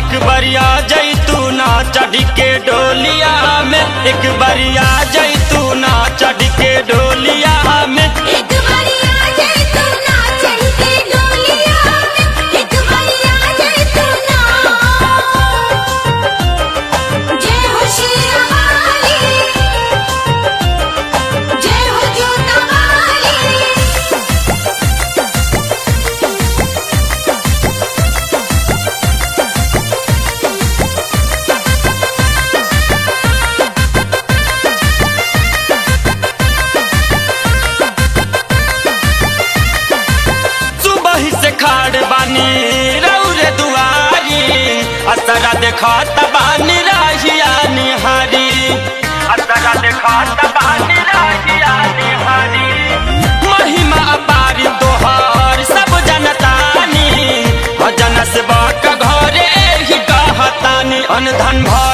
एक बरिया जैतूना चढ़ के डोलिया में एक बरिया जैतूना चढ़ के डोलिया में एक बारी आ जाए तू ना चढ़ के डोलिया में एक बारी आ जाए तू ना जय हो शेरा वाली जय हो जोता वाली सुबह से खाड़ बानी रौरे दुआरी असरा देखत बानी राहिया निहारी असरा देखत बानी राहिया निहारी महिमा अपारी तोहर सब जनतानी भजन से बक घरे ही कहतानी अन धन भर